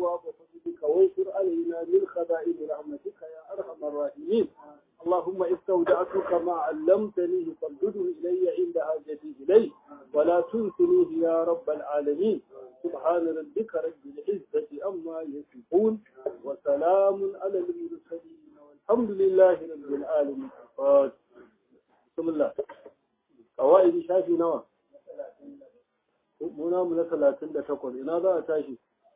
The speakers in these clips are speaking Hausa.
أبواب فضلك وانشر علينا من خزائن رحمتك يا أرحم الراحمين اللهم استودعتك ما علمتنيه فردده إلي عند حاجتي إليه ولا تنسنيه يا رب العالمين سبحان ربك رب العزة أما يصفون وسلام على المرسلين والحمد لله رب العالمين بسم الله قوائد شافي نوى muna mu na talatin da takwas ina za a tashi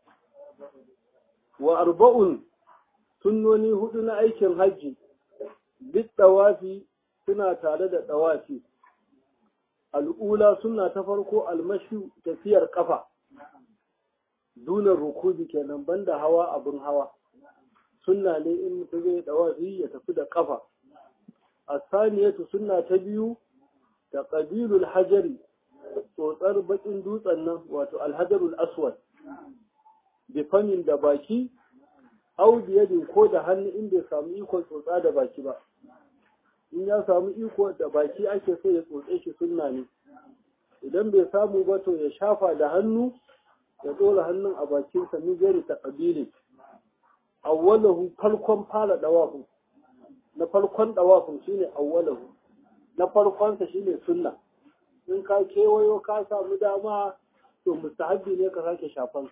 wa arba'un sunnoni hudu na aikin hajji duk ɗawafi suna tare da ɗawafi al'ula suna ta farko almashi tafiyar ƙafa dunar rukubi kenan banda hawa abin hawa sunna ne in mutum zai ɗawafi ya tafi da ƙafa a saniyatu suna ta biyu da ƙabilul hajari tsotsar bakin dutsen nan wato alhajarul aswad bifamin da baki au biyadin ko da hannu in bai samu ikon tsotsa da baki ba in ya samu iko da baki ake so ya tsotse shi sunna ne idan bai samu ba to ya shafa da hannu ya dora hannun a bakinsa min gari ta ƙabili awwalahu farkon fara dawafin na farkon dawafin shine awwalahu na farkonsa shine sunna in ka kewayo ka samu dama to mustahabbi ne ka sake shafan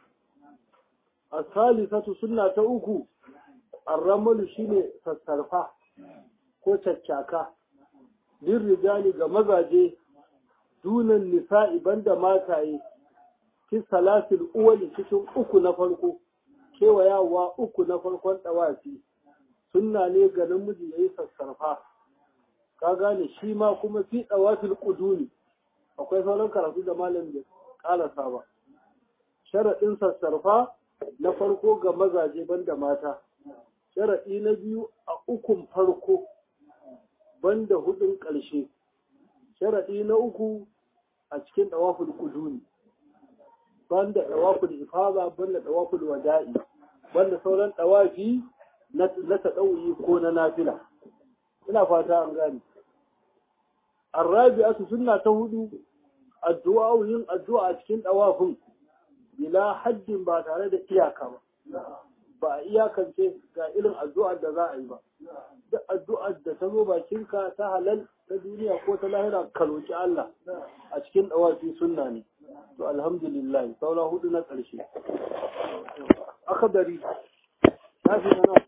as-salisatu sunna ta uku ar-ramalu shine sassarfa ko caccaka din rijali ga mazaje dunan nisa'i banda mataye fi salatil uwali cikin uku na farko kewayawa uku na farkon dawafi sunna ne ga namiji yayi sassarfa ka gane shi ma kuma fi dawafil quduni akwai sauran karatu da malam da kalasa ba sharaɗin sassarfa na farko ga mazaje banda mata sharaɗi na biyu a ukun farko banda hudun ƙarshe sharaɗi na uku a cikin ɗawaful kuduni banda ɗawaful ifada banda ɗawaful wada'i banda sauran ɗawafi na taɗauyi ko na nafila ina fata an gane الرابعة سنة تهدو الدعاء yin addu'a a cikin ɗawafin bila haddin ba tare da iyaka ba ba a iyakance ga irin addu'ar da za a yi ba duk addu'ar da ta zo bakinka ta halal ta duniya ko ta lahira ka roki Allah a cikin ɗawafi sunna ne to alhamdulillah saura hudu na ƙarshe akadari shafi na nawa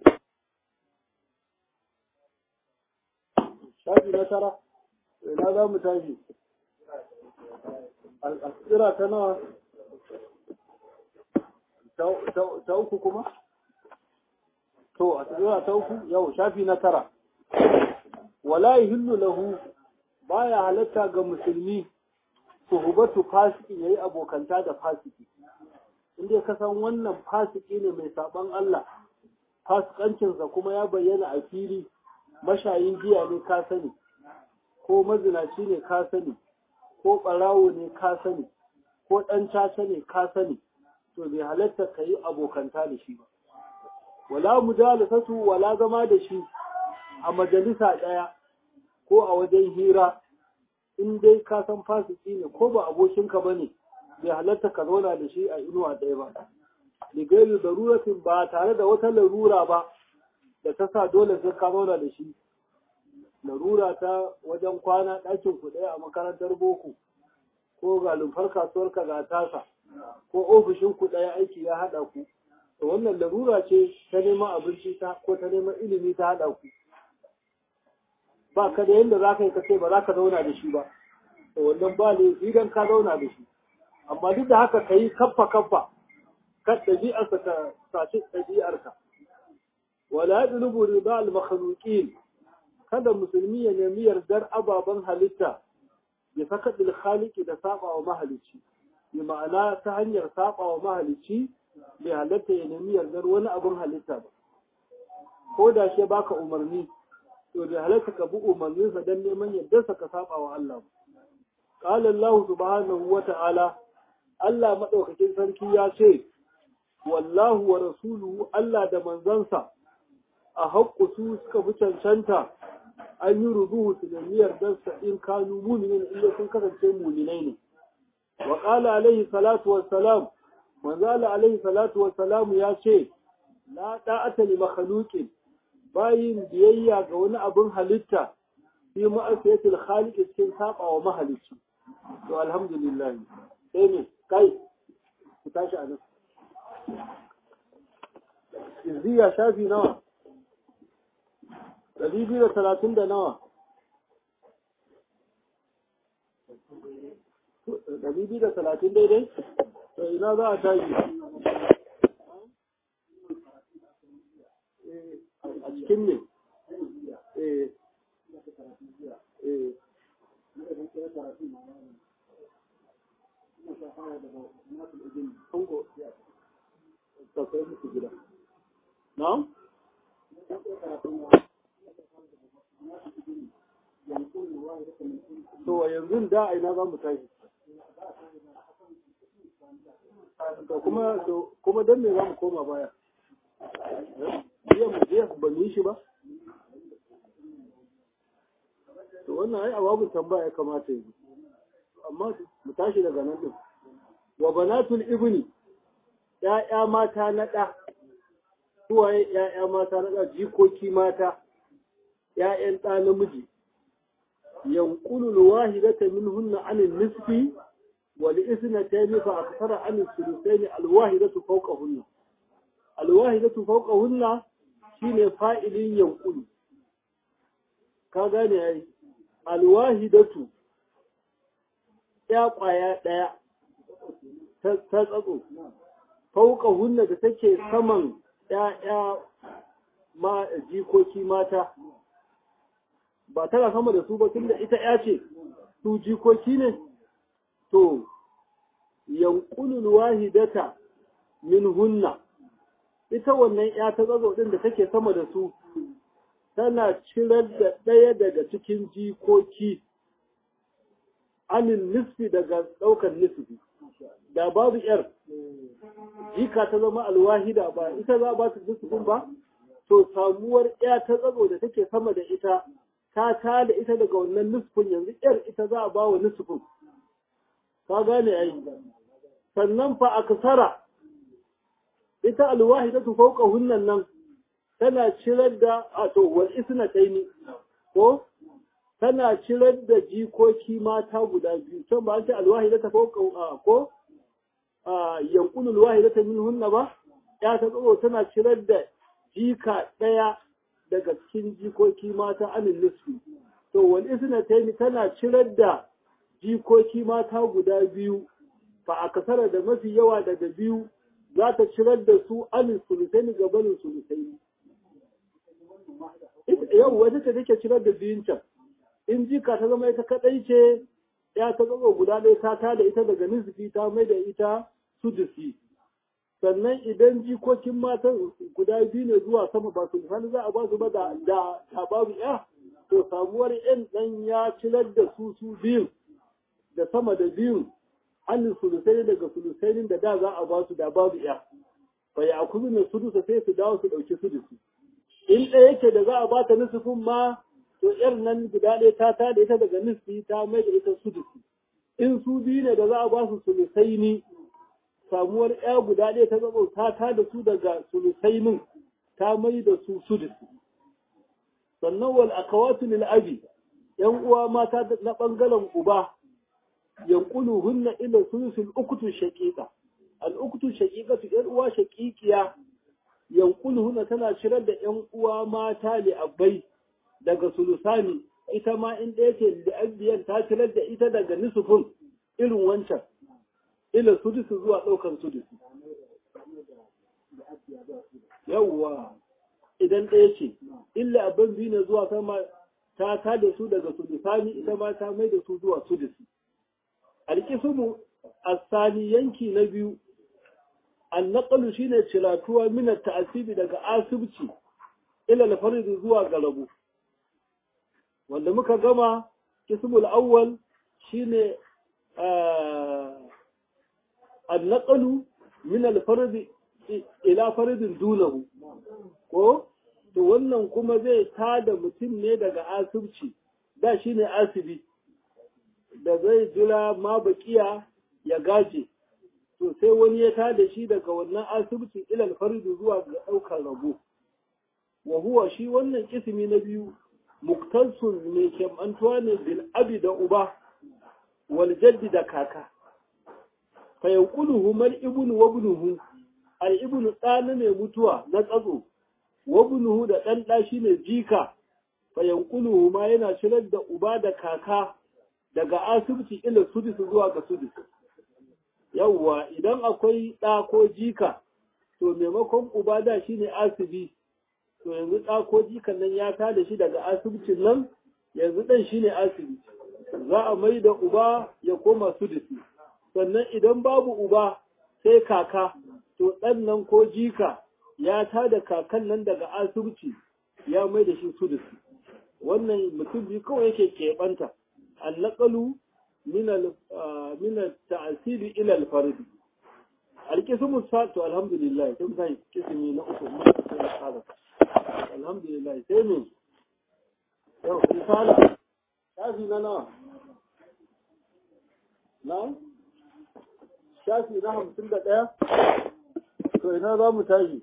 shafi na tara ina za mu tashi al'asira ta nawa ta uku kuma? to a tsira ta uku yau shafi na tara wala hillu lahu baya halatta ga musulmi suhubatu fasiki yayi abokanta da fasiki inda ka san wannan fasiki ne mai saban Allah fasikancinsa kuma ya bayyana a fili mashayin giya ne ka sani ko mazinaci ne ka sani ko ɓarawo ne ka sani ko ɗan caca ne ka sani to bai halatta ka yi abokanta da shi ba wala mujalisatu wala zama da shi a majalisa ɗaya ko a wajen hira in dai ka san fasiki ne ko ba abokinka ba ne bai halatta ka zauna da shi a inuwa ɗaya ba ligairu daruratin ba tare da wata larura ba da ta sa dole sai ka zauna da shi larura ta wajen kwana ɗakin ku ɗaya a makarantar boko ko ga lumfar kasuwar ka ga tasa ko ofishin ku ɗaya aiki ya haɗa ku to wannan larura ce ta neman abinci ta ko ta neman ilimi ta haɗa ku ba ka da yadda za ka yi kace ba za ka zauna da shi ba to wannan ba ne idan ka zauna da shi amma duk da haka ka yi kaffa kaffa kan ɗabi'arsa ta sace ɗabi'arka wala yadlubu riba al-makhluqin kada musulmi ya nemi yardar ababen halitta ya saka khaliqi da saba wa mahalicci bi ma'ana ta hanyar saba wa mahalicci bai halatta ya nemi yardar wani abin halitta ba ko da shi baka umarni to bai halatta ka bi umarninsa don neman yardarsa ka saba wa Allah ba qala Allah subhanahu wa ta'ala Allah madaukakin sarki ya ce wallahu wa rasuluhu Allah da manzansa a haƙƙu su suka fi cancanta an yi rubuhu su da niyyar dansa in kanu muminin inda sun kasance muminai ne wa qala alaihi salatu wassalam manzo Allah alaihi salatu wa salamu ya ce la da'ata li makhluqin bayin biyayya ga wani abin halitta fi ma'asiyatil khaliq cikin saba wa mahalicci to alhamdulillah sai ne kai ku tashi anan izziya shafi nawa ɗari biyu da talatin da nawa ɗari biyu da talatin daidai to ina za a tashi a cikin ne Na'am? To yanzu da a ina za mu tashi. To kuma kuma don me za mu koma baya? Jiya mu je ba mu yi shi ba? To wannan ai ababun tambaya ya kamata yi. Amma mu tashi daga nan din. Wa banatul ibni ‘ya'ya mata na ɗa, suwaye ‘ya'ya mata na ɗa jikoki mata, ‘ya'yan ɗa namiji, yankulul wahidata minhunna anil nisfi wal isnatayn fa akthara anil thuluthayn al wahidatu fawqahunna al wahidatu fawqahunna shine fa'ilin yankulu ka gane ai al wahidatu ya kwaya daya ta tsatso fawqahunna da take saman ya'ya ma jikoki mata ba tana sama da su ba tunda ita ya ce su jikoki ne to yankulul wahidata min hunna ita wannan ya ta tsazo din da take sama da su tana cirar da ɗaya daga cikin jikoki anin nisfi daga ɗaukar nisfi da babu yar jika ta zama alwahida ba ita za ba ta nisfin ba to samuwar ya ta tsazo da take sama da ita ta ta da ita daga wannan nisfin yanzu yar ita za a ba wa nisfin ka gane ai sannan fa aksara ita alwahidatu fawqa hunnan nan tana cirar da a to wal isnataini ko tana cirar da jikoki mata guda biyu can ba an ce alwahidatu fawqa ko yanqulu alwahidatu minhunna ba ya ta tsoro tana cirar da jika daya daga cikin jikoki mata anin nisfi to wal isnataini tana cirar da jikoki mata guda biyu fa a kasara da mafi yawa daga biyu za ta cirar da su anin sulusaini ga banin sulusaini yau wata ta take cirar da biyun can in jika ta zama ita kadai ce ya ta zama guda ɗaya ta ta da ita daga nisfi ta mai da ita sudusi sannan idan jikokin matan guda biyu ne zuwa sama ba su misali za a ba su ba da da babu ya to samuwar yan dan ya cilar da su su biyun da sama da biyun hannun sulusai daga sulusainin da da za a ba su da babu ya bai a kuzu ne sudusa sai su dawo su ɗauki sudusi in ɗaya yake da za a ba ta nisufin ma to yar nan guda ɗaya ta ta da ita daga nisfi ta mai da ita sudusi in su biyu ne da za a ba su sulusaini samuwar ya guda ɗaya ta zama ta ta da su daga sulusainin ta mai da su sudusi sannan wal akawatu lil abi yan uwa mata na bangaren uba yanqulu hunna ila sulusul ukutu shaqiqa al ukutu shaqiqatu yan uwa shaqiqiya yanqulu hunna tana shirar da yan uwa mata li abai daga sulusani ita ma in ɗaya ce da abiyan ta shirar da ita daga nisufin irin wancan ila sudusu zuwa ɗaukar sudusu yawwa idan ɗaya ce illa abin biyu ne zuwa sama ta ta da su daga sudusani ita ma ta mai da su zuwa sudusi alƙisumu asali yanki na biyu annaqalu shine ciratuwa min ta'asibi daga asibci ila al zuwa ga rabo wanda muka gama kismul awwal shine annaqalu min al-fard ila faridin dunahu ko to wannan kuma zai tada mutum ne daga asibci da shine asibi da zai jira ma bakiya ya gaje to sai wani ya tada shi daga wannan asibiti ilal fardu zuwa ga ɗaukar rabo wa huwa shi wannan kismi na biyu muktasun mai kemantuwa ne bil abi da uba wal jaddi da kaka fa yanquluhu mal ibnu wa ibnuhu al ibnu ɗana ne mutuwa na tsatso wa ibnuhu da ɗan ɗa shine jika fa yanquluhu ma yana shirar da uba da kaka daga asibiti ila sudus zuwa ga sudus yawwa idan akwai ɗa ko jika to maimakon uba da shine asibi to yanzu ɗa ko jikan nan ya tada shi daga asibitin nan yanzu ɗan shine asibiti za a mai da uba ya koma sudusi sannan idan babu uba sai kaka to ɗan nan ko jika ya tada kakan nan daga asibiti ya mai da shi sudusi wannan mutum biyu kawai yake keɓanta النقل من من التعسيب الى الفرد القسم السادس الحمد لله كم كان قسمي na uku هذا الحمد لله sai me yau misala shafi na nawa na shafi na hamsin da ɗaya to ina za mu tashi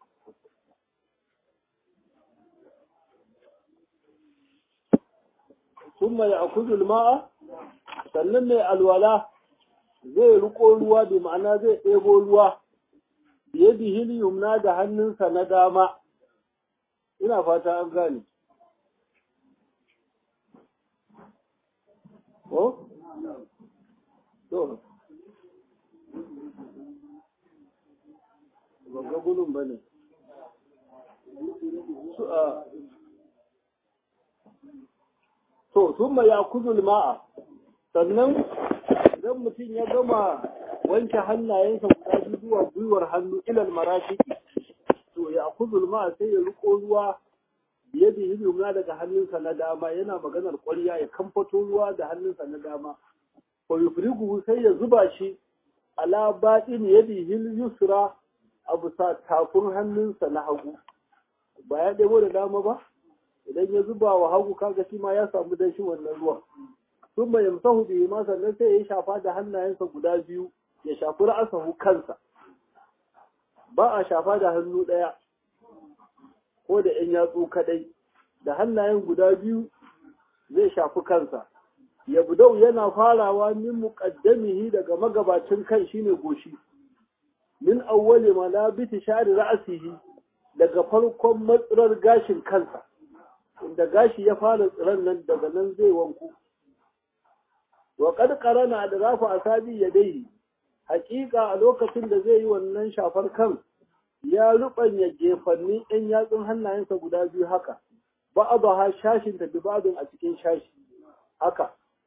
ثم يأخذ الماء sannan mai alwala zai riko ruwa da ma'ana zai ɗebo ruwa biye bihil yumna da hannunsa na dama ina fata an gane ko? to ga gudun ba ne to sun ya kuzul ma'a sannan idan mutum ya gama wanke hannayensa guda biyu zuwa gwiwar hannu ilal marafiki to ya kuzul ma'a sai ya riko ruwa biye da yi yumna daga hannunsa na dama yana maganar ƙwarya ya kamfato ruwa da hannunsa na dama fa yufrigu sai ya zuba shi ala baɗin yadihi yusra a bisa tafin hannunsa na hagu ba ya ɗebo da dama ba idan ya zuba wa hagu kaga shi ma ya samu danshi wannan ruwan sun mai yamsahu bihi ma sannan sai ya shafa da hannayensa guda biyu ya shafi ra'asahu kansa ba a shafa da hannu ɗaya ko da ‘yan yatsu kadai da hannayen guda biyu zai shafi kansa ya budau yana farawa min muqaddamihi daga magabacin kan shine goshi min awwali malabiti shari ra'asihi daga farkon matsirar gashin kansa inda gashi ya fara tsiran nan daga nan zai wanku wa qad qarana adrafu asabi yadayhi haƙiƙa a lokacin da zai yi wannan shafar kan ya rubanya gefannin ɗan yatsun hannayensa guda biyu haka ba a ba shashin ta dubadun a cikin shashi haka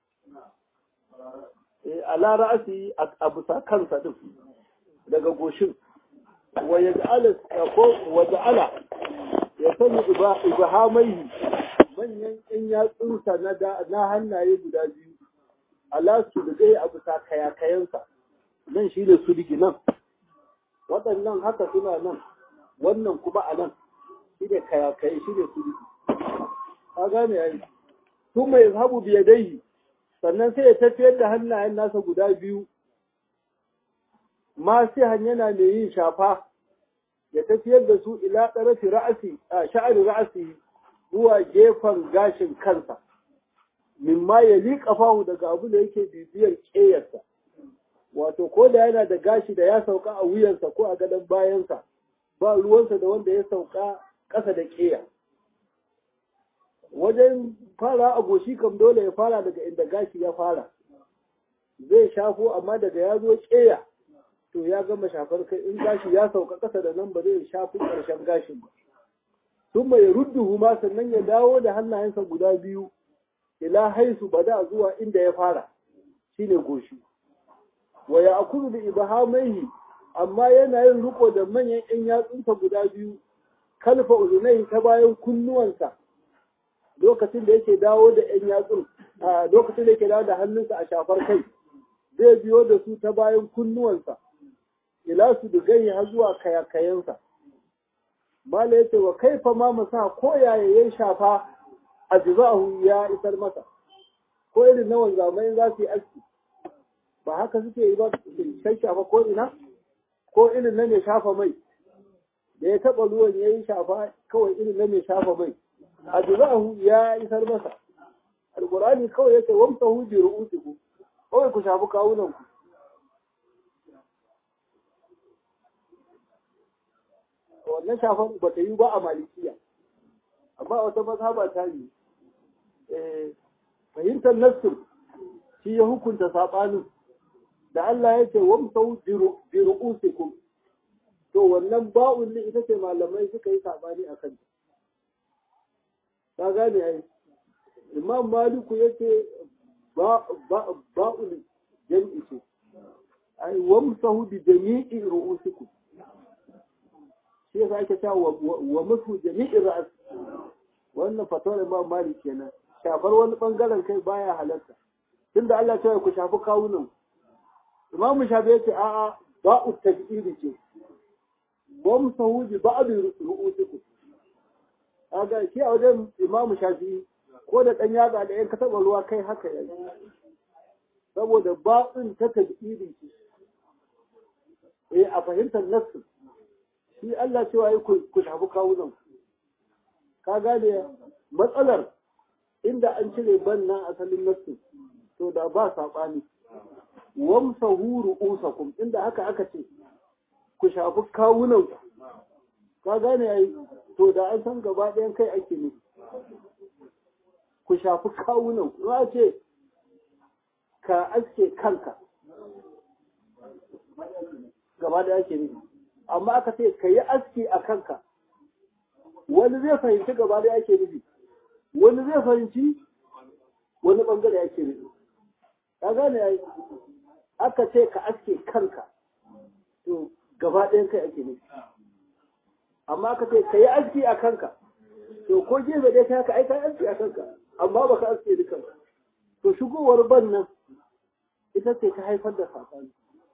ala ra'asi a bisa kansa din daga goshin wa yaj'ala ko wa ja'ala ya sani ibahamaihi manyan ɗan yatsunsa na hannaye guda biyu ala su da a bisa kayakayensa nan shi ne sulgi nan waɗannan haka suna nan wannan kuma a nan shi ne kayakaye shi ne sulgi ka gane yayi su mai zahabu biya dai sannan sai ya tafiyar da hannayen nasa guda biyu ma sai yana mai yin shafa ya tafiyar da su ila ɗarafi ra'asi a sha'ari ra'asi zuwa gefen gashin kansa mimma ya liƙa fahu daga abu da yake bibiyar ƙeyarsa wato ko da yana da gashi da ya sauka a wuyansa ko a gadon bayansa ba ruwansa da wanda ya sauka ƙasa da ƙeya wajen fara a goshi kam dole ya fara daga inda gashi ya fara zai shafo amma daga ya zo ƙeya to ya gama shafar kai in gashi ya sauka ƙasa da nan ba zai shafi ƙarshen gashin ba sun mai rudduhu ma sannan ya dawo da hannayensa guda biyu ila haisu bada zuwa inda ya fara shine goshi wa ya akulu bi ibhamaihi amma yana yin riko da manyan ƴan yatsunsa guda biyu kalfa uzunai ta bayan kunnuwansa lokacin da yake dawo da ƴan yatsun a lokacin da yake dawo da hannunsa a shafar kai zai biyo da su ta bayan kunnuwansa ila su digai har zuwa kayakayensa mala yace wa kaifa ma masa ko yaya yayin shafa ajza'ahu ya isar masa ko irin na wanzamai za su yi aski ba haka suke yi ba sai shafa ko ina ko irin na mai shafa mai da ya taɓa ruwan ya yi shafa kawai irin na mai shafa mai a juza'ahu ya isar masa alƙur'ani kawai yake wamsa hu bi ru'usiku kawai ku shafi kawunan ku wannan shafan ba ta yi ba a malikiya amma wata mazhaba ta yi fahimtar nassin shi ya hukunta saɓanin da Allah ya ce wamsau bi ru'usikum to wannan ba'un ne ita ce malamai suka yi saɓani a kanta ka gane ai imam maliku ya ce ba'un jam'i ce ai wamsahu bi jami'i ru'usikum shi yasa ake cewa wa musu jami'i ra'as wannan fatawar imam malik kenan shafar wani bangaren kai baya halatta tunda Allah ya ku shafi kawunan imam shafi yace a'a ba'u tajiri ce wamsahu bi ba'd ru'usikum kaga shi a wajen imam shafi ko da dan yaga da yan kataba ruwa kai haka yayi saboda ba'un ta tajiri ce eh a fahimtar nassu shi Allah cewa yi ku shafi kawunan ka gane matsalar inda an cire banna asalin nassu to da ba saɓani wamsa huru usakum inda haka aka ce ku shafi kawunan ka gane yayi to da an san gaba ɗayan kai ake ne ku shafi kawunan ku ce ka aske kanka gaba ɗaya ake ne amma aka ce ka yi aski a kanka wani zai fahimci gaba da yake nufi wani zai fahimci wani bangare yake nufi ka gane yayi aka ce ka aske kanka to gaba ɗayan kai ake nufi amma aka ce ka yi aski a kanka to ko gefe dai ka ai ka aski a kanka amma ba ka aske dukan to shigowar ban nan ita ce ta haifar da saɓani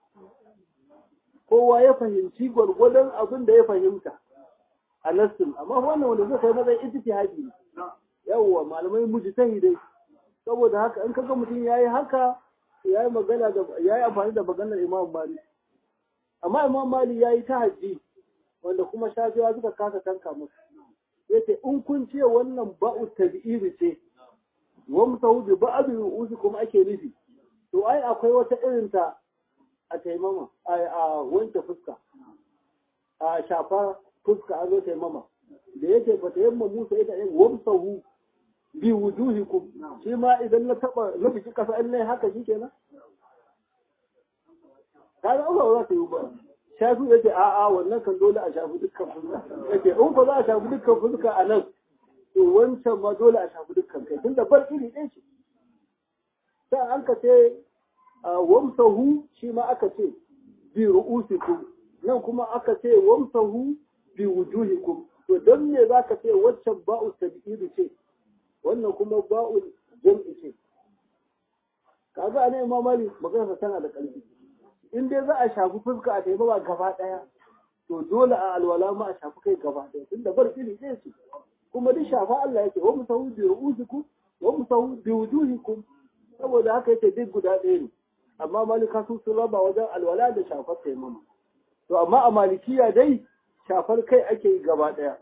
kowa ya fahimci gwargwadon abin da ya fahimta a nassin amma wannan wanda zai kai matsayin ijtihadi ne yawwa malamai mujtahidai saboda haka in kaga mutum yayi haka yayi magana da yayi amfani da maganar Imam Malik amma Imam Malik yayi tahajji wanda kuma shafiwa suka kasa tanka musu yace in kun ce wannan ba'u tabi'iri ce wa mutahu bi ba'd ru'usikum ake nufi to ai akwai wata irin ta a taimama a wanke fuska a shafa fuska a zo taimama da yake ba ta yamma musa ita yin wamsahu bi wujuhikum shi ma idan na taba na fiki kasa in nayi haka shikenan kaga Allah za ta yi ba shafi yake a a wannan kan dole a shafi dukkan fuska yake in ko za a shafi dukkan fuska a nan to wancan ma dole a shafi dukkan kai tunda bar iri ɗaya ce sai an ka ce wamsahu shi ma aka ce bi ru'usikum nan kuma aka ce wamsahu bi wujuhikum to dan me zaka ce waccan ba'u tabi'id ce wannan kuma ba'u jam'i ce kaga ne Imam Malik magana tana da ƙarfi in dai za a shafi fuska a taimaka gaba daya to dole a alwala ma a shafi kai gaba daya tunda bar iri ɗaya ce kuma duk shafa Allah yake wa musahu bi ru'usikum wa musahu bi wujuhikum saboda haka yake duk guda ɗaya ne amma malika su sun raba wajen alwala da shafar taimama to amma a malikiya dai shafar kai ake yi gaba ɗaya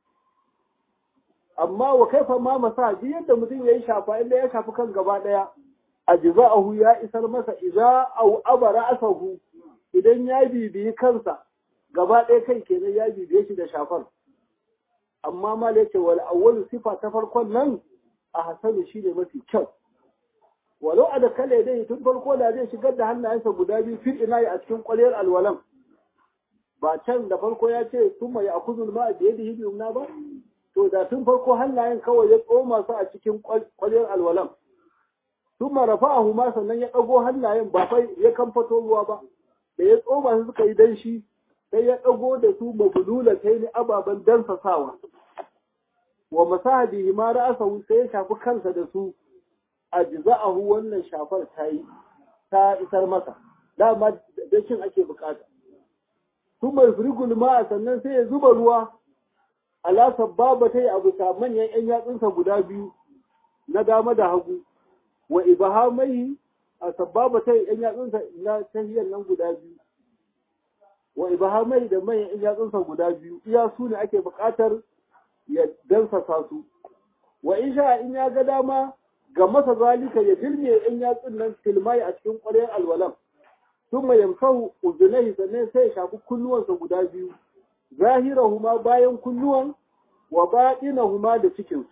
amma wa kaifa ma masa ji yadda mutum ya yi shafa inda ya shafi kan gaba ɗaya a jiza'ahu ya isar masa iza au abara asahu idan ya bibiyi kansa gaba ɗaya kai kenan ya bibiye shi da shafar amma ma da yake wal awwalu sifa ta farkon nan a hasanu shi ne mafi kyau walau a da kale dai tun farko da zai shigar da hannayensa guda biyu fil ina a cikin kwaliyar alwalan ba can da farko ya ce sun mai akuzul ma da yadda hibi na ba to da tun farko hannayen kawai ya tsoma su a cikin kwaliyar alwalan sun marafa a ma sannan ya ɗago hannayen ba fai ya kamfato ruwa ba da ya tsoma su suka yi danshi sai ya ɗago da su mabulula ta yi ababen dansasawa wa masahabihi ma ra'asahu sai ya shafi kansa da su ajza'ahu wannan shafar ta yi ta isar masa dama da shin ake bukata su mai firgul ma sannan sai ya zuba ruwa ala sababa ta yi abu ta manyan yan yatsunsa guda biyu na dama da hagu wa ibahamai a sababa ta yan yatsunsa na tahiyar nan guda biyu wa ibahamai da mai yan yatsunsa guda biyu iya su ne ake buƙatar ya dansasa su wa in sha in ya ga dama ga masa zalika ya dilme yan yatsun nan filmai a cikin ƙwaryar alwalan sun mai yamsahu uzunai sannan sai ya shafi kunnuwansa guda biyu zahirahuma bayan kunnuwan wa baɗinahuma da cikinsu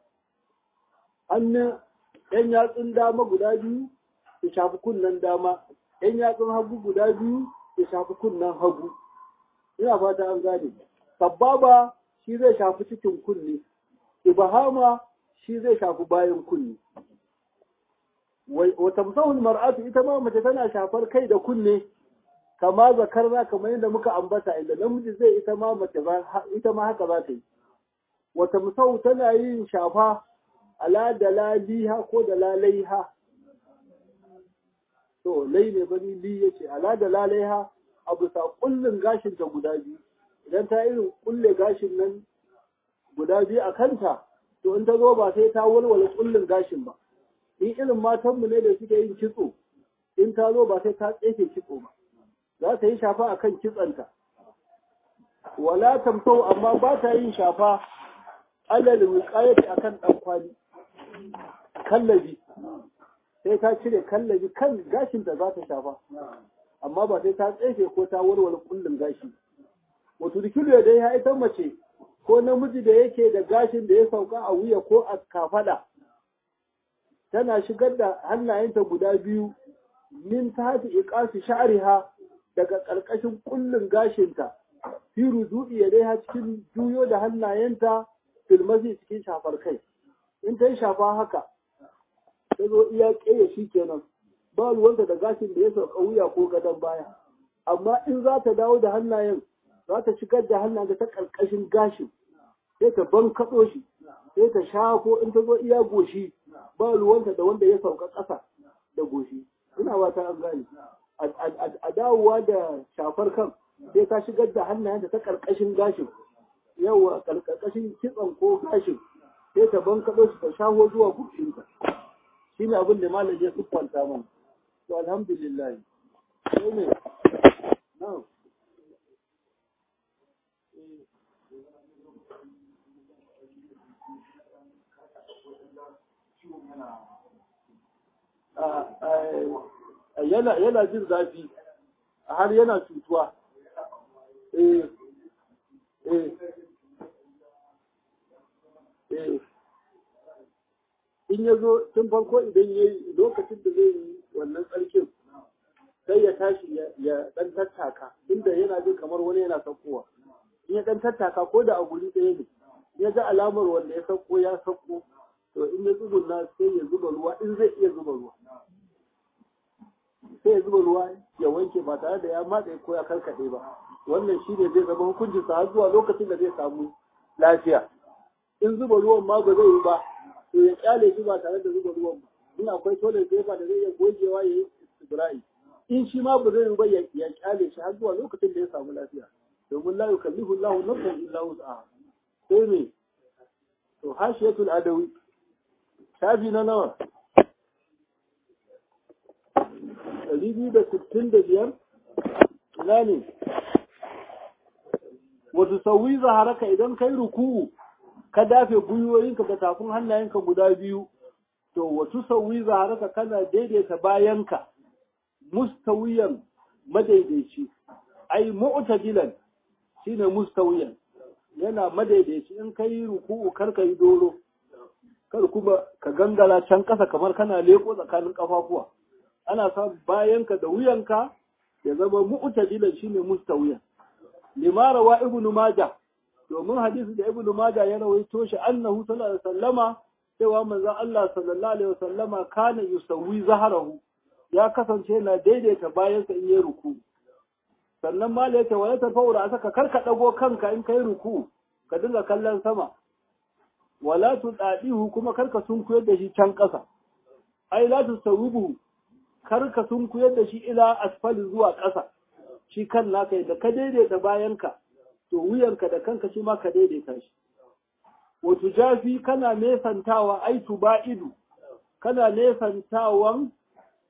hannun ‘yan yatsun dama guda biyu su shafi kunnen dama, ‘yan yatsun hagu guda biyu su shafi kunnen hagu. Ina fata an gane. Sababa shi zai shafi cikin kunne, Ibahama shi zai shafi bayan kunne. Wata musahul mar'atu ita ma mace tana shafar kai da kunne, kama zakarna kamar yadda muka ambata inda namiji zai ita ma mace ita ma haka za ta yi. Wata musahul tana yin shafa ala dalaliha ko dalalaiha to lai ne bani li yace ala dalalaiha abu sa kullun gashin ta guda biyu idan ta irin kulle gashin nan guda biyu a kanta to in ta zo ba sai ta walwala kullun gashin ba in irin matanmu ne da suke yin kitso in ta zo ba sai ta tsefe kitso ba za ta yi shafa akan kitsanta wala tamtau amma ba ta yin shafa alal wiqayati akan dan kwali kallabi sai ta cire kallabi kan gashin da za ta shafa amma ba sai ta tsefe ko ta warware kullun gashi wato dikilu ya dai ya ita mace ko namiji da yake da gashin da ya sauka a wuya ko a kafada tana shigar da hannayenta guda biyu min tahti iqasi sha'riha daga ƙarƙashin kullun gashinta fi rudu'i ya dai cikin juyo da hannayenta filmasi cikin shafar kai in ta yi shafa haka ta zo iya ƙeya shi kenan ba ruwanta da gashin da ya sauka wuya ko gadon baya amma in za ta dawo da hannayen za ta shigar da hannayen ta ƙarƙashin gashin sai ta ban kaɗo shi sai ta shafo in ta zo iya goshi ba ruwanta da wanda ya sauka ƙasa da goshi ina ba ta an gane a dawowa da shafar kan sai ta shigar da hannayen ta ƙarƙashin gashin yawa ƙarƙashin kitson ko gashin sai ta ban kaɗo shi ta shaho zuwa gushinta shi ne abin da malam ya siffanta mana to alhamdulillah sai ne na'am yana yana jin zafi har yana cutuwa eh eh eh in ya zo tun farko idan ya yi lokacin da zai yi wannan tsarkin sai ya tashi ya dan tattaka inda yana jin kamar wani yana saukowa in ya dan tattaka ko da a guri ɗaya ne ya ga alamar wanda ya sauko ya sauko to in ya tsuguna sai ya zuba ruwa in zai iya zuba ruwa sai ya zuba ruwa ya wanke ba tare da ya matse ko ya karkaɗe ba wannan shi ne zai zama hukuncin sa har zuwa lokacin da zai samu lafiya in zuba ruwan ma ba zai yi ba to ya kyale shi ba tare da zuba ruwan ba in akwai toilet paper da zai iya gogewa ya yi istibra'i in shi ma ba zai yi ba ya kyale shi har zuwa lokacin da ya samu lafiya domin la yukallifu Allahu nafsan illa wus'aha sai me to hashiyatul adawi shafi na nawa ɗari biyu da sittin da biyar ina ne wasu sauyi zaharaka idan kai ruku'u ka dafe gwiwoyinka da tafin hannayenka guda biyu to wasu sauyi zaharaka kana daidaita bayanka mustawiyan madaidaici ai mu'tadilan shine mustawiyan yana madaidaici in kai ruku'u kar ka yi doro kar kuma ka gangara can ƙasa kamar kana leko tsakanin kafafuwa ana sa bayanka da wuyanka ya zama mu'tadilan shine mustawiyan limara wa ibnu majah domin hadisi da ibnu majah ya rawaito shi annahu sallallahu alaihi wasallama cewa manzon Allah sallallahu alaihi wasallama kana yusawwi zaharahu ya kasance yana daidaita bayansa in yi ruku sannan ma ya ce wa ya tafa wura saka karka dago kanka in kai ruku ka dinga kallon sama wala tu dadihu kuma karka sunkuyar da shi can ƙasa ai la tu sawubu karka sunkuyar da shi ila asfali zuwa ƙasa shi kan naka da ka daidaita bayanka to wuyanka da kanka shi ma ka daidaita shi wato jafi kana nesantawa ai tuba'idu kana nesantawan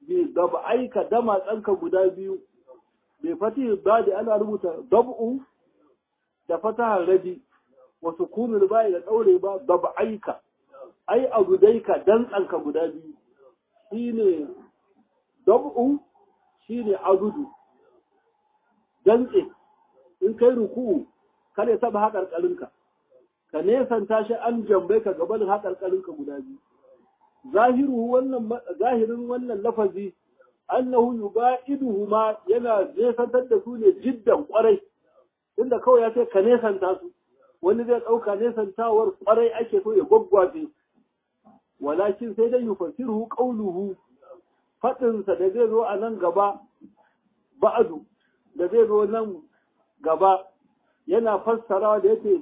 bi dab'aika dama tsanka guda biyu bi fatihi badi ana rubuta dab'u da fatahar rabi wa sukunul ba'i da daure ba dab'aika ai agudaika dan tsanka guda biyu shine dab'u shine agudu dantse in kai ruku'u kare taba haƙarƙarinka ka nesanta shi an jambai ka gaban haƙarƙarinka guda biyu zahiru wannan zahirin wannan lafazi annahu yubaiduhu ma yana nesantar da su ne jiddan kwarai inda kawai ya ce ka nesanta su wani zai ɗauka nesantawar kwarai ake so ya gwaggwafe walakin sai dai yufassiruhu qawluhu faɗinsa da zai zo a nan gaba ba'adu da zai zo nan gaba yana fassarawa da yake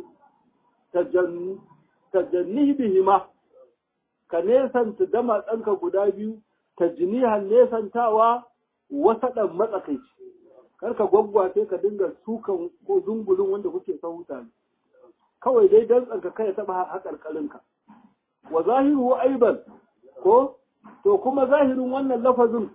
tajanni bihima ka nesanta dama tsanka guda biyu tajnihan nesantawa wasa ɗan matsakaici karka gwaggwace ka dinga sukan ko dungulun wanda kuke sahuta ne kawai dai dan tsanka kai taɓa haƙarƙarinka wa zahiru aiban ko to kuma zahirin wannan lafazin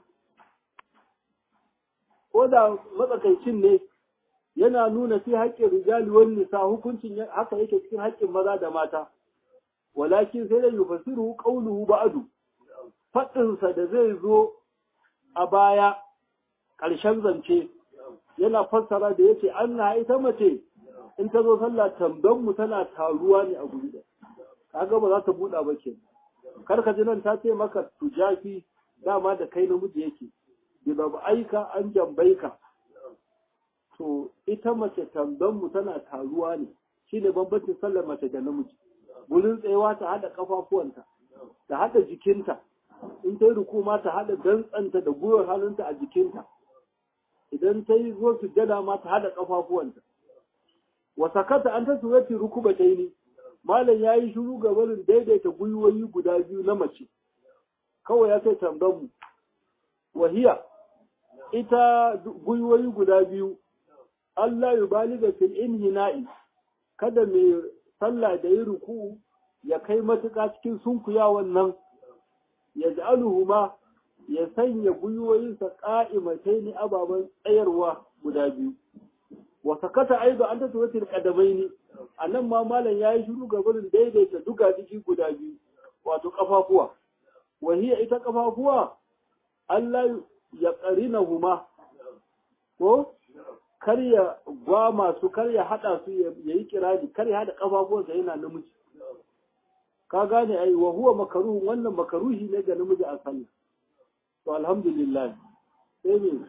ko da matsakaicin ne yana nuna fi haƙƙin rijali wani nisa hukuncin haka yake cikin haƙƙin maza da mata walakin sai da yufasiru qawluhu ba'du faɗinsa da zai zo a baya ƙarshen zance yana fassara da yace anna ita mace in ta zo sallah tamban mu tana taruwa ne a guri da kaga ba za ta buɗa ba ke kar ka ji nan ta ce maka tujafi dama da kai namiji yake bi aika an jambaika to ita mace tamban mu tana taruwa ne shine bambancin sallar mace da namiji gurin tsayawa ta hada kafafuwanta ta hada jikinta in ta yi rukuma ta hada dantsanta da gwiwar hannunta a jikinta idan ta yi zo sujjada ma ta hada kafafuwanta wa sakata an ta surati rukuba ta yi malam ya yi shiru ga barin daidaita gwiwoyi guda biyu na mace kawai ya ce tamban mu wahiya ita gwiwoyi guda biyu Allah ya baliga fil inhina'i kada mai sallah da yi ruku ya kai matuƙa cikin sunkuyawan nan ya ja'aluhuma ya sanya gwiwoyinsa ƙa'imatai ni ababen tsayarwa guda biyu wa sakata aido an tafi wata kadamai ne a nan ma malam ya yi shiru gabanin daidaita duga jiki guda biyu wato ƙafafuwa wahiya ita ƙafafuwa Allah ya ƙarina huma ko kar ya gwa masu kar ya haɗa su ya yi kirari kar ya haɗa ƙafafuwansa yana namiji ka gane ai wa huwa makaruhun wannan makaruhi ne ga namiji a sallah to alhamdulillah sai me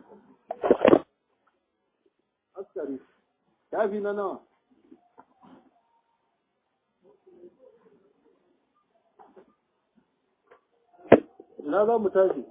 askari tafi na nawa ina za mu tashi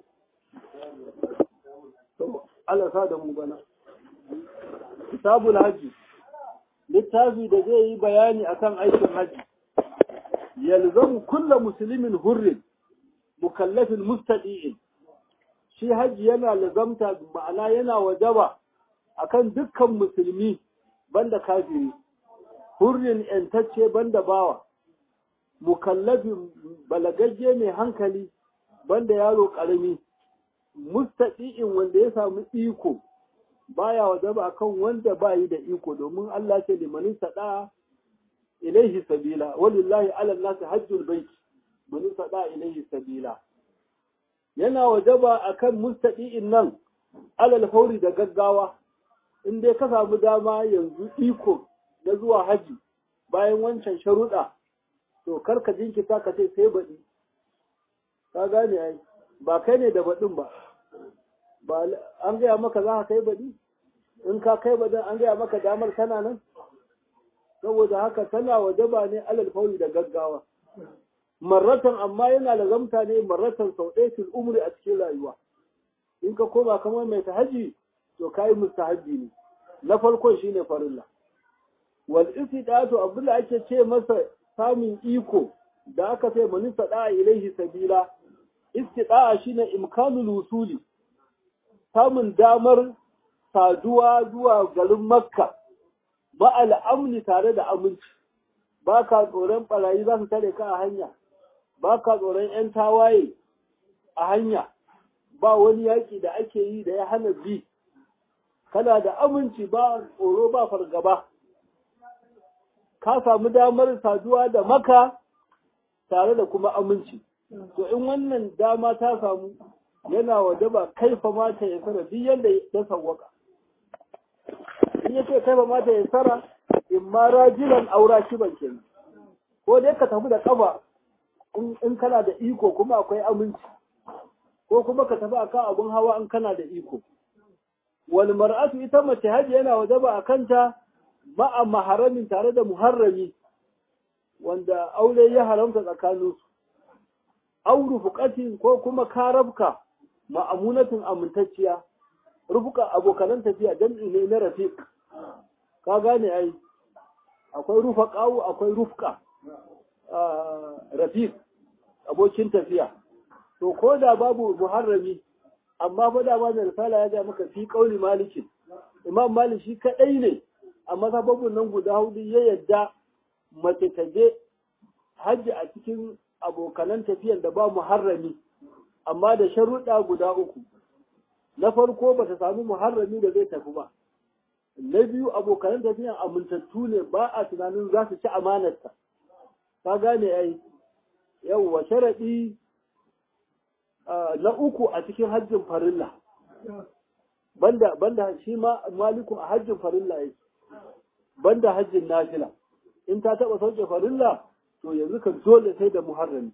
to Allah sa da mu bana kitabul haji littafi da zai yi bayani akan aikin haji yalzamu kulla muslimin hurrin mukallafin mustadi'in shi haji yana lazamta ma'ana yana wajaba akan dukkan musulmi banda kafiri hurrin yantacce banda bawa mukallafin balagagge mai hankali banda yaro karami mustadi'in wanda ya samu iko baya wajaba akan wanda bayi da iko domin Allah ce limanin sada ilaihi sabila walillahi ala nasi hajjul bait man sada ilaihi sabila yana wajaba akan mustadi'in nan alal fauri da gaggawa in dai ka samu dama yanzu iko na zuwa haji bayan wancan sharuɗa to karka jinkita ka ce sai baɗi ka gane ai ba kai ne da baɗin ba ba an gaya maka za ka kai baɗi in ka kai baɗin an gaya maka damar tana nan saboda haka tana wajaba ne alal fauri da gaggawa marratan amma yana lazamta ne marratan sau ɗaya fil umri a cikin rayuwa in ka koma kamar mai tahaji to kai mustahabbi ne na farkon shine farilla wal istidatu abdullahi ake ce masa samun iko da aka sai mani sada ilaihi sabila istida'a shine imkanul wusuli samun damar saduwa zuwa garin makka ba al'amni tare da aminci ba ka tsoron barayi za su tare ka a hanya ba ka tsoron 'yan tawaye a hanya ba wani yaƙi da ake yi da ya hana bi kana da aminci ba tsoro ba fargaba ka samu damar saduwa da maka tare da kuma aminci to in wannan dama ta samu yana wajaba kaifa mata ya sara duk yadda ya sawwaka in ya ce kaifa mata ya sara in ma rajilan aura kiban kenan ko dai ka tafi da kafa in kana da iko kuma akwai aminci ko kuma ka tafi akan abun hawa in kana da iko wal mar'atu ita mace haji yana wajaba a kanta ma'a maharamin tare da muharrami wanda aure ya haramta tsakanin su aw rufuqatin ko kuma karabka ma'amunatin amintacciya rufuka abokanan tafiya dan ne na rafiq ka gane ai akwai rufaqawu akwai rufqa rafiq abokin tafiya to ko da babu muharrami amma fa da mai risala ya ga maka fi kauli malikin imam malik shi kadai ne amma sababun nan guda hudu ya yadda mace ta je hajji a cikin abokanan tafiyan da ba muharrami amma da sharuɗa guda uku na farko ba ta samu muharrami da zai tafi ba na biyu abokanan tafiyan amintattu ne ba a tunanin za su ci amanarta ka gane ai yawwa sharaɗi na uku a cikin hajjin farilla banda banda shi ma maliku a hajjin farilla yake banda hajjin nafila in ta taba sauke farilla to yanzu ka dole sai da muharrami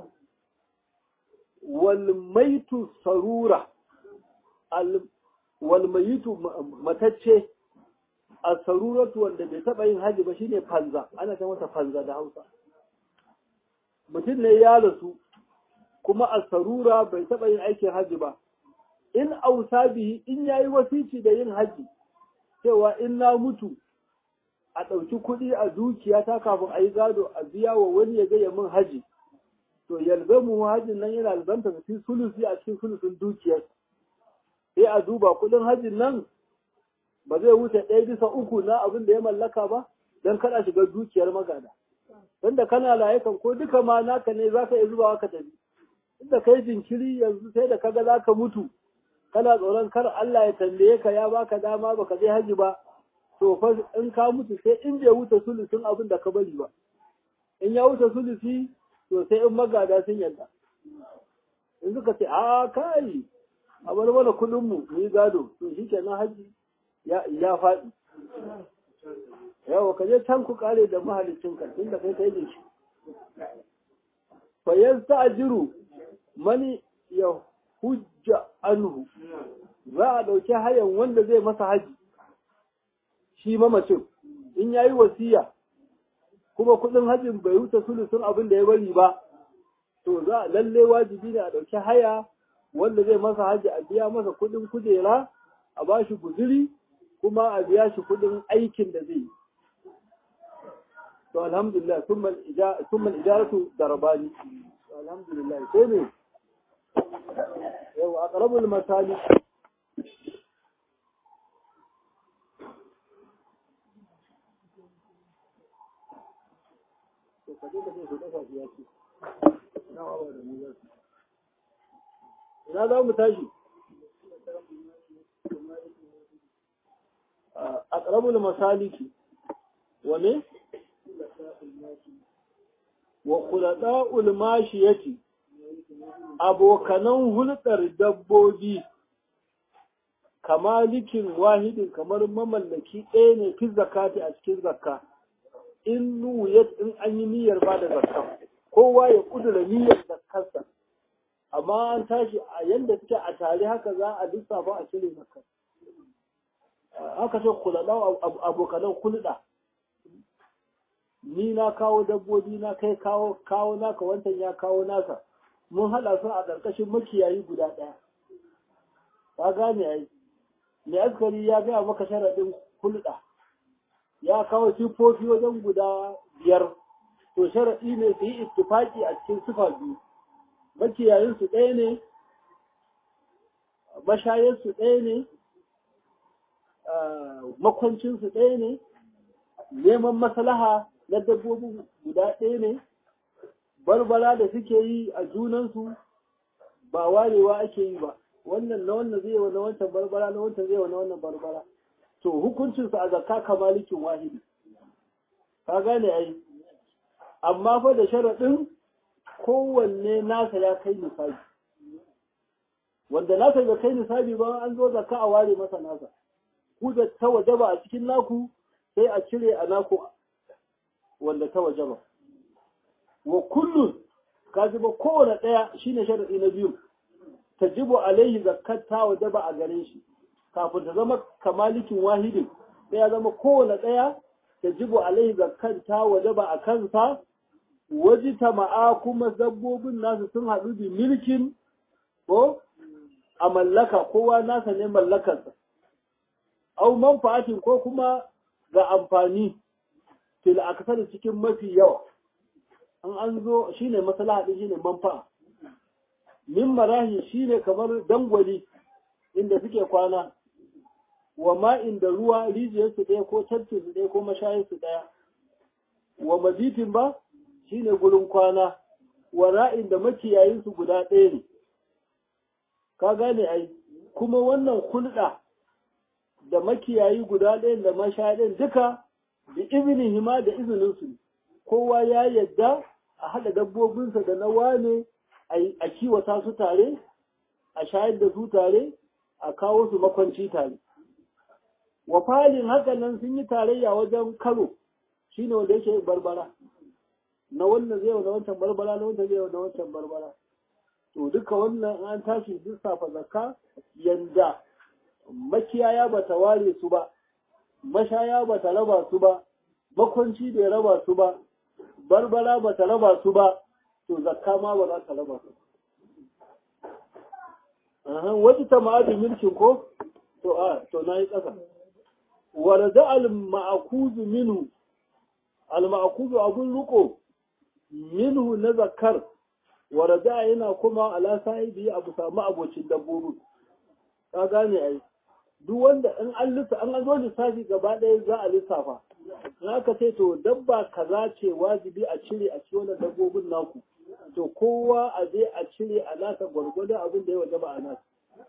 wal maitu sarura al wal mayitu matacce a saruratu wanda bai taba yin haji ba shine fanza ana ta masa fanza da Hausa mutum ne ya rasu kuma a sarura bai taɓa yin aikin haji ba in ausa bihi in yayi wasici da yin haji cewa in na mutu a ɗauki kuɗi a dukiya ta kafin a yi gado a biya wa wani ya gaya min haji to yalzamu hajin nan yana alzanta fi sulusi a cikin sulusun dukiyar sai a duba kuɗin hajin nan ba zai wuce ɗaya bisa uku na abin da ya mallaka ba don kada shiga dukiyar magada wanda kana layukan ko duka ma naka ne za ka iya zubawa ka tafi inda kai jinkiri yanzu sai da kaga za ka mutu kana tsoron kar Allah ya tambaye ka ya baka dama baka je haji ba to fa in ka mutu sai in bai wuce sulusin abin da ka bari ba in ya wuce sulusi to sai in magada sun yadda in suka ce a kai a bar mana kudin mu mu yi gado to shikenan haji ya ya faɗi yawa ka je can ku kare da mahalicin ka tunda kai kai da shi fa yasta'jiru mani ya hujja anhu za a ɗauki hayan wanda zai masa haji shi mamacin in ya yi wasiya kuma kuɗin hajin bai wuce sulusun abin da ya bari ba to za a lalle wajibi ne a ɗauki haya wanda zai masa haji a biya masa kuɗin kujera a ba shi guziri kuma a biya shi kuɗin aikin da zai yi to alhamdulillah summa ijaratu darabani alhamdulillah sai ne yau a ƙarabul misali ina za mu tashi a ƙarabul masaliki wane? wa kulaɗa ulmashi ya ce abokanan hulɗar dabbobi kamalikin wahidin kamar mamallaki ɗaya ne fi zakati a cikin zakka in nuyat in an yi niyyar ba da zakka kowa ya kudura niyyar zakkarsa amma an tashi a yanda suke a tare haka za a lissafa a cire zakka haka ce kulaɗa abokanan hulɗa ni na kawo dabbobi na kai kawo kawo naka wancan ya kawo naka mun haɗa su a ƙarƙashin makiyayi guda ɗaya ka gane ai mai askari ya gaya maka sharaɗin hulɗa ya kawo siffofi wajen guda biyar to sharaɗi ne su yi ittifaki a cikin sifa biyu makiyayin su ɗaya ne mashayin su ɗaya ne makwancin su ɗaya ne neman maslaha na dabbobin guda ɗaya ne barbara da suke yi a junansu ba warewa ake yi ba wannan na wannan zai wa na wancan barbara na wancan zai wa na wannan barbara to hukuncinsu a zakka kamalikin wahidi ka gane ai amma fa da sharaɗin kowanne nasa ya kai nisabi wanda nasa bai kai nisabi ba an zo zakka a ware masa nasa ku da ta wajaba a cikin naku sai a cire a naku wanda ta wajaba wa kullun ka ba kowane ɗaya shine sharaɗi na biyu tajibu alaihi zakkat ta wajaba a gare shi kafin ta zama kamalikin wahidin sai ya zama kowane ɗaya tajibu alaihi zakkat ta wajaba a kansa waji ma'a kuma dabbobin nasu sun haɗu bi milkin ko a mallaka kowa nasa ne mallakarsa au manfa'atin ko kuma ga amfani fil aksar cikin mafi yawa an an zo shine maslaha din shine manfa'a min marahi shine kamar dangwali inda suke kwana wa ma'in da ruwa rijiyarsu ɗaya ko tafkinsu ɗaya ko mashayinsu ɗaya wa mazitin ba shine gurin kwana wa ra'in da makiyayinsu guda ɗaya ne ka gane ai kuma wannan hulɗa da makiyayi guda ɗaya da mashayin duka da izinin hima da izininsu kowa ya yadda a haɗa dabbobinsa da na wane a kiwata su tare a shayar da su tare a kawo su makwanci tare wa falin haka nan sun yi tarayya wajen karo shine wanda yake barbara na wannan zai na wancan barbara na wancan zai na wancan barbara to duka wannan an tashi lissafa zakka yanda makiyaya ba ta ware su ba mashaya ba ta raba su ba makwanci bai raba su ba barbara ba ta raba su ba to zakka ma ba za ta raba su wajen ta ma'adin milkin ko to a to na yi ƙasa warda al-ma'akuzu minhu al-ma'akuzu abun riko minhu na zakar warda yana kuma ala sahibi abu samu abocin dabbobi ka gane ai duk wanda in an lissa an zo lissafi gaba ɗaya za a lissafa in aka ce to dabba kaza ce wajibi a cire a ci wannan dabbobin naku to kowa a je a cire a nasa gwargwadon abin da ya wajaba a nasa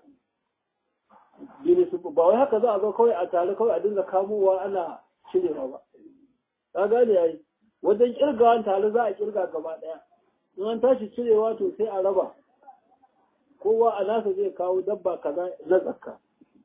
ba wai haka za a zo kawai a tare kawai a dinga kamowa ana cirewa ba ka gane yayi wajen kirgawan tare za a kirga gaba ɗaya in an tashi cirewa to sai a raba kowa a nasa zai kawo dabba kaza na zakka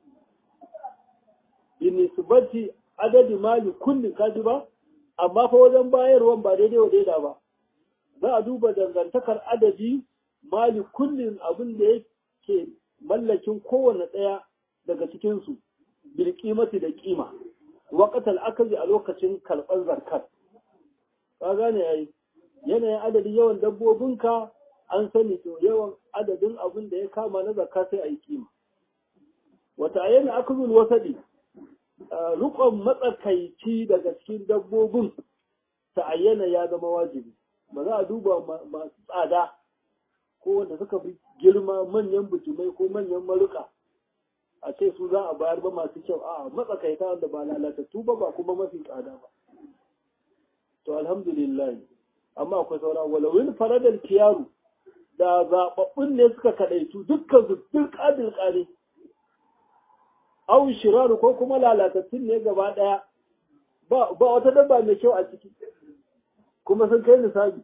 binisbati adadi mali kulli kaji ba amma fa wajen bayarwan ba daidai wa daida ba za a duba dangantakar adadi mali kullin abin da yake mallakin kowane ɗaya daga cikinsu bil kimati da kima waqatal akali a lokacin karɓar zakar ka gane yayi yanayin adadin yawan dabbobinka an sani to yawan adadin abin da ya kama na zakka sai a yi kima wata ayyana akuzul wasadi rukon matsakaici daga cikin dabbobin ta ayyana ya zama wajibi ba za a duba masu tsada ko wanda suka fi girma manyan bijimai ko manyan maruka a ce su za a bayar ba masu kyau a matsakaita wanda ba lalatattu ba ba kuma mafi tsada ba to alhamdulillah amma akwai saura walawin faradar kiyaru da zaɓaɓɓun ne suka kaɗaitu dukkan su duk ƙadil ƙare au shiraru ko kuma lalatattun ne gaba ɗaya ba wata dabba mai kyau a ciki kuma sun kai nisabi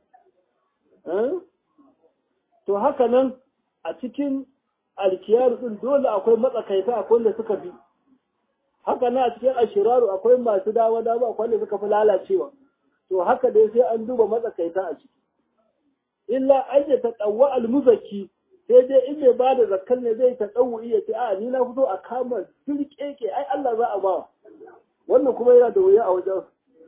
to haka nan a cikin alkiyaru ɗin dole akwai matsakaita akwai wanda suka fi haka nan a cikin ashiraru akwai masu dawa dawa akwai wanda suka fi lalacewa to haka dai sai an duba matsakaita a ciki illa an ya taɗawa almuzaki sai dai in mai ba da zakar ne zai taɗawu iya ce a ni na fito a kama dirkeke ai Allah za a ba wannan kuma yana da wuya a wajen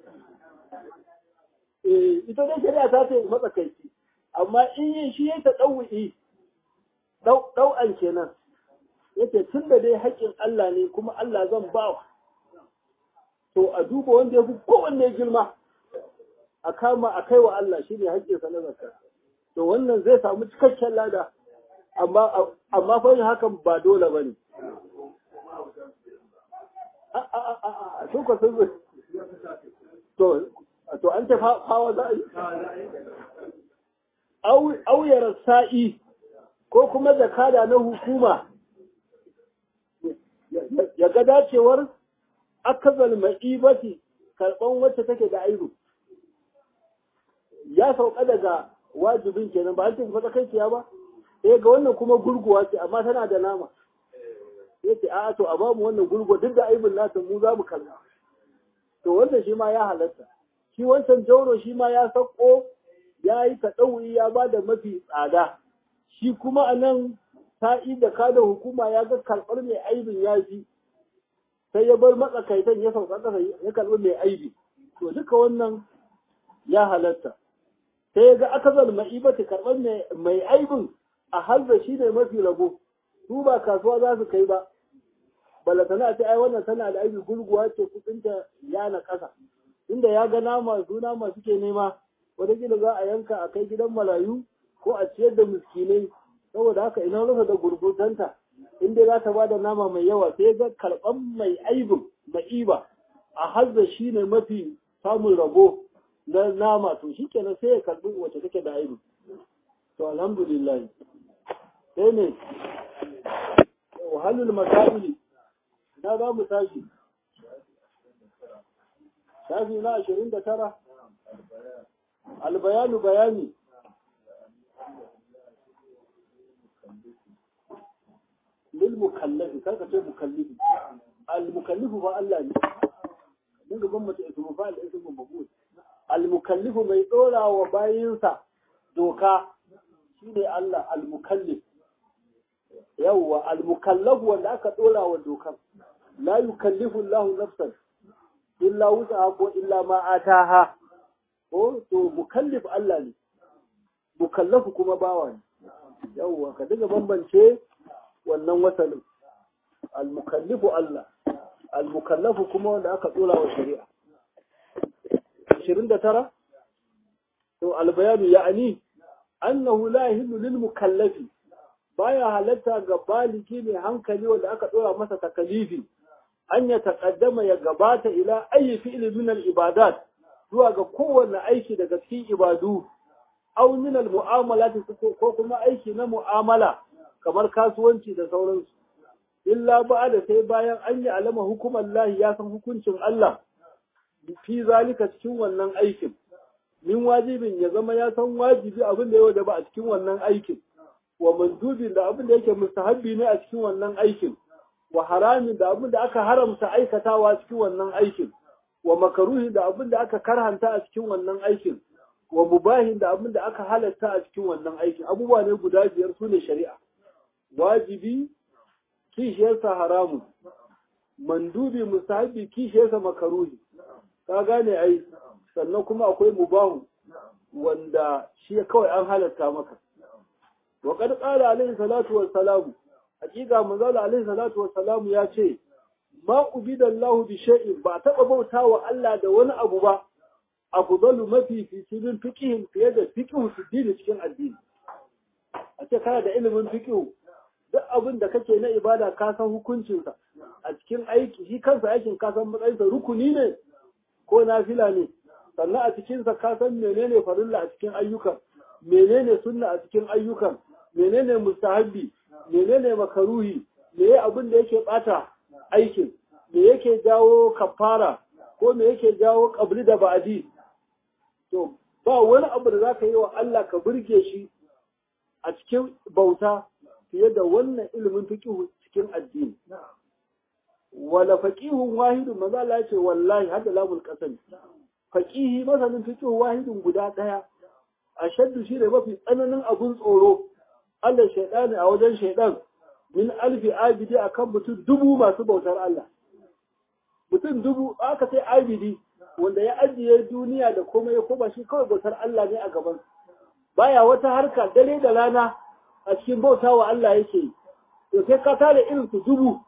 ita dai shari'a ta ce matsakaici amma in yin shi ya taɗawu ɗau'an kenan yace tun da dai haƙƙin Allah ne kuma Allah zan ba to a duba wanda ya fi kowanne girma a kama a kai wa Allah shi ne haƙƙinsa na zakar to wannan zai samu cikakken lada amma amma fa hakan ba dole bane a a a a to ko sun to to an ta hawa za a yi au sa'i ko kuma zakada na hukuma ya ga dacewar akazal ma'ibati karban wacce take da aibu ya sauka daga wajibin kenan ba an ce fata kai ba sai ga wannan kuma gurguwa ce amma tana da nama yace a'a to a bamu wannan gurguwa duk da aibin nata mu za mu kalla to wannan shi ma ya halatta shi wancan jauro shi ma ya sauko ya yi taɗauri ya ba da mafi tsada shi kuma a nan sa'i da kada hukuma ya ga karɓar mai aibin ya fi sai ya bar matsakaitan ya sauka ƙasa ya karɓi mai aibi to duka wannan ya halatta sai ya ga aka zalma ibata karɓar mai aibin a halda shi ne mafi rabo su ba kasuwa za su kai ba balatana ce ai wannan tana da aibi gurguwa ce kudinta ya na ƙasa inda ya ga nama su nama suke nema wataƙila za a yanka a kai gidan malayu ko a ciyar da miskinai saboda haka ina rufe da gurgutanta in dai za ta ba da nama mai yawa sai ga karɓan mai aibin ma'iba a hazza shi ne mafi samun rabo na nama to shi kenan sai ya karɓi wacce take da aibin to alhamdulillah sai ne wahalul masaili na za mu tashi shafi na ashirin da tara albayanu bayani lil mukallafi karka ce mukallifi al mukallifu fa Allah ne mun gaban mace ismu fa al ismu mabud al mukallifu mai dora wa bayinsa doka shine Allah al mukallif yawwa al mukallafu wanda aka dora wa dokar la yukallifu Allahu nafsan illa wusaha ko illa ma ataha ko to mukallif Allah ne mukallafu kuma bawa ne yawwa ka diga bambance wannan wasalin al-mukallifu Allah al-mukallafu kuma wanda aka tsora wa shari'a 29 to al-bayanu ya'ni annahu la yahillu lil mukallafi baya halatta ga baliki mai hankali wanda aka tsora masa takalifi an ya taqaddama ya gabata ila ayi fi'li min al-ibadat zuwa ga kowanne aiki daga cikin ibadu aw min al-mu'amalat ko kuma aiki na mu'amala kamar kasuwanci da sauransu illa ba da sai bayan an yi alama hukumar lahi ya san hukuncin Allah fi zalika cikin wannan aikin min wajibin ya zama ya san wajibi abin da ya wajaba a cikin wannan aikin wa mandubin da abin da yake mustahabbi ne a cikin wannan aikin wa haramin da abin da aka haramta aikatawa cikin wannan aikin wa makaruhi da abin da aka karhanta a cikin wannan aikin wa mubahin da abin da aka halatta a cikin wannan aikin abubuwa ne guda biyar su ne shari'a wajibi kishiyarsa haramun mandubi musahabi kishiyarsa makaruhi ka gane ai sannan kuma akwai mubahu wanda shi kawai an halatta maka wa qad qala alaihi salatu wassalamu hakika manzala alaihi salatu wassalamu ya ce ma ubida Allah bi shay'in ba taba bautawa Allah da wani abu ba afdalu mafi fi cikin fiqhin fiye da fiqhu dini cikin addini a ce kana da ilimin fiqhu duk abin da kake na ibada ka san hukuncinsa a cikin aiki shi kansa aikin ka san matsayinsa rukuni ne ko nafila ne sannan a cikinsa ka san menene farilla a cikin ayyukan menene sunna a cikin ayyukan menene mustahabbi menene makaruhi me abin da yake bata aikin me yake jawo kafara ko me yake jawo qabli da ba'di to ba wani abu da zaka yi wa Allah ka burge shi a cikin bauta fiye da wannan ilimin fiqhu cikin addini wala faqihun wahidun maza Allah ce wallahi hadda lamul qasam faqihi masanin fiqhu wahidun guda daya ashaddu shi ne mafi tsananin abun tsoro Allah shaydani a wajen shaydan min alfi abidi akan mutum dubu masu bautar Allah mutum dubu aka sai abidi wanda ya ajiye duniya da komai ya koma shi kawai bautar Allah ne a gaban baya wata harka dare da rana a cikin bauta wa Allah yake yi, to sai ka tare irin su dubu,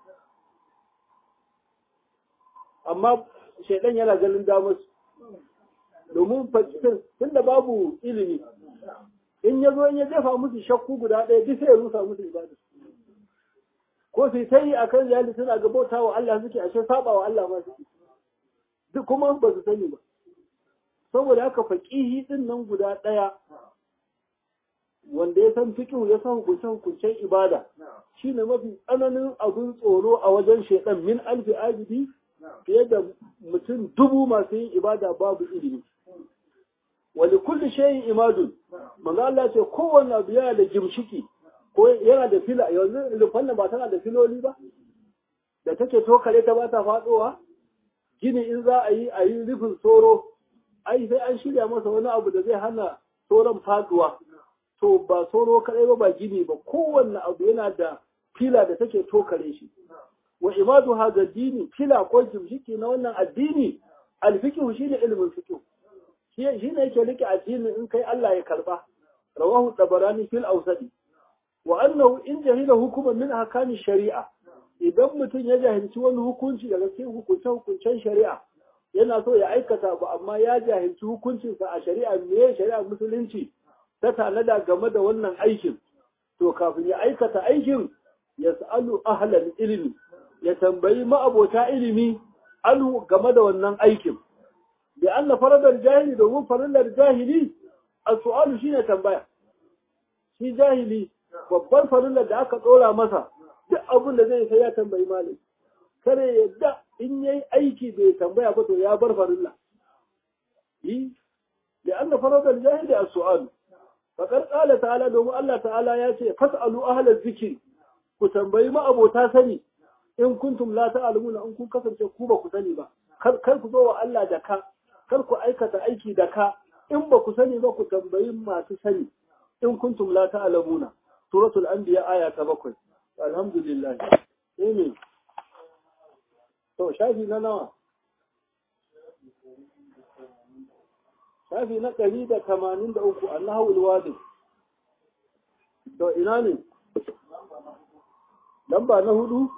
amma shaidan yana ganin damar domin fakitin tun da babu ilimi, in ya zo in ya jefa musu shakku guda ɗaya duk sai ya rusa musu ibada. Ko sai ta yi a kan yali suna ga bauta wa Allah suke ashe saba wa Allah ma suke, duk kuma ba su sani ba. Saboda haka faƙihi ɗin nan guda ɗaya wanda ya san fiqh ya san hukuncen hukuncen ibada shine mafi tsananin abin tsoro a wajen shaitan min alfi abidi fiye da mutum dubu masu yin ibada babu ilimi wali kulli shay'in imadun manzo Allah ce kowanne abu yana da gimshiki ko yana da fila yanzu lufan ba tana da filoli ba da take tokare ta ba ta fadowa gini in za a yi a yi rufin soro ai sai an shirya masa wani abu da zai hana soron faduwa to ba soro kadai ba ba gini ba kowanne abu yana da fila da take tokare shi wa imadu hadha dini fila ko gimshiki na wannan addini alfiqhu shine ilmin fiqh shi ne yake rike addini in kai Allah ya karba rawahu tabarani fil awsadi wa annahu in jahila hukuman min ahkami shari'a idan mutum ya jahilci wani hukunci daga cikin hukuncen hukuncen shari'a yana so ya aikata ba amma ya jahilci hukuncinsa a shari'a me shari'a musulunci ta tanada game da wannan aikin to kafin ya aikata aikin ya sa'alu ahlal ilmi ya tambayi ma'abota ilimi alu game da wannan aikin da anna faradar jahili domin faradar jahili a su'alu shine tambaya shi jahili babbar farillar da aka ɗora masa duk abin da zai sai ya tambayi malami kare yadda in yayi aiki bai tambaya ba to ya bar farilla yi da anna faradar jahili a su'alu faƙar ƙala ta'ala domin Allah ta'ala ya ce fas'alu ahlaz zikri ku tambayi ma'abota sani in kuntum la ta'lamuna in kun kasance ku ba ku sani ba kar ku zo wa Allah da ka kar ku aikata aiki da ka in ba ku sani ba ku tambayi masu sani in kuntum la ta'lamuna suratul anbiya aya ta bakwai alhamdulillah amen to shafi na nawa shafi na ɗari da tamanin da uku annahu alwadi to ina ne lamba na hudu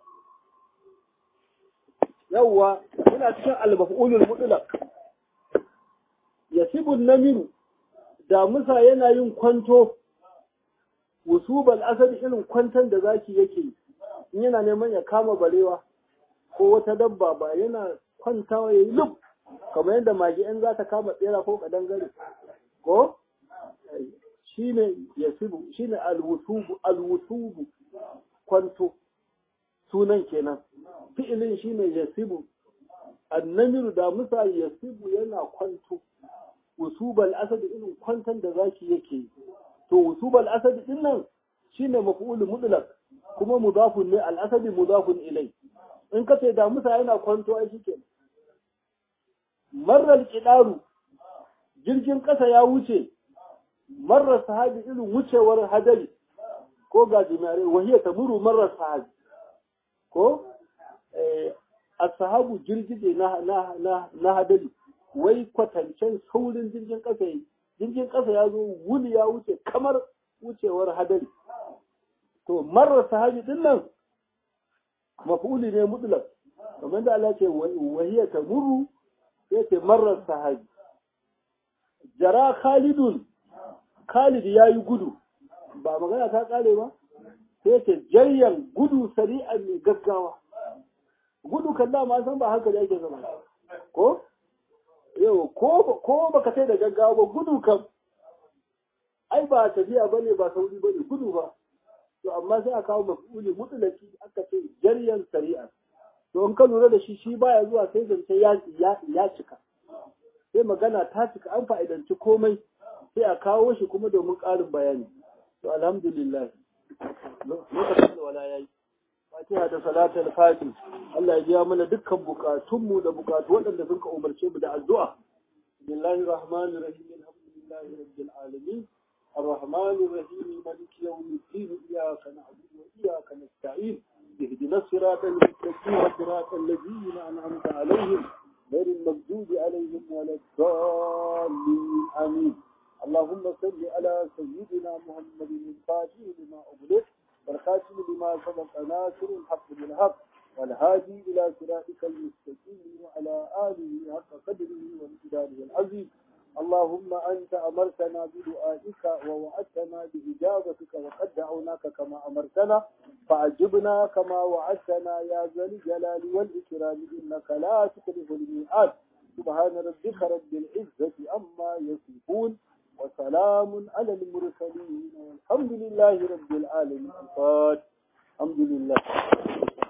yawwa ina cikin al-maf'ulul mutlaq yasibun namiru da musa yana yin kwanto wusubal asali irin kwantan da zaki yake in yana neman ya kama barewa ko wata dabba ba yana kwantawa yayi lub kamar yadda mage in za ta kama tsera ko kadangare ko shine yasibu shine alwusubu alwusubu kwanto sunan kenan fi'ilin shine yasibu annamiru da musa yasibu yana kwanto wusubal asadi irin kwantan da zaki yake to wusubal asadi din nan shine maf'ul mutlaq kuma mudafun ne al asadi mudafun ilai in ka ce da musa yana kwanto ai shike marar kidaru jirgin kasa ya wuce marar sahabi irin wucewar hadari ko gajimare wahiya tamuru marar sahabi ko as-sahabu jirgide na na na na hadari wai kwatancen saurin jirgin ƙasa yi jirgin ƙasa ya zo wuni ya wuce kamar wucewar hadari to marar sahabi din nan mafuli ne mutlaq kamar da Allah ce wahiya ta muru sai ce marar sahabi jara khalidun khalid ya yi gudu ba magana ta kare ba sai ce jaryan gudu sari'an mai gaggawa gudu kan dama san ba haka da yake zama ko yau ko baka sai da gaggawa ba gudu kam ai ba tafiya bane ba sauri bane gudu ba to amma sai a kawo mafuli mutlaki aka ce jaryan sari'a to in ka lura da shi shi baya zuwa sai zance ya ya cika sai magana ta cika an fa'idanci komai sai a kawo shi kuma domin ƙarin bayani to alhamdulillah lokacin da wala yayi fatiha da salatul fatih Allah ya biya mana dukkan bukatunmu da bukatu waɗanda sun ka umarce mu da addu'a bismillahir rahmanir rahim alhamdulillahi rabbil alamin الرحمن الرحيم مالك يوم الدين إياك نعبد وإياك نستعين اهدنا الصراط المستقيم صراط الذين أنعمت عليهم غير المغضوب عليهم ولا الضالين آمين اللهم صل على سيدنا محمد الفاتح لما أغلق والخاتم لما سبق ناصر الحق بالحق والهادي إلى صراطك المستقيم وعلى آله حق قدره وامتداده العظيم اللهم أنت أمرتنا بدعائك ووعدتنا بإجابتك وقد دعوناك كما أمرتنا فأجبنا كما وعدتنا يا ذا الجلال والإكرام إنك لا تخلف الميعاد سبحان ربك رب العزة أما يصفون وسلام على المرسلين والحمد لله رب العالمين الفاتح الحمد لله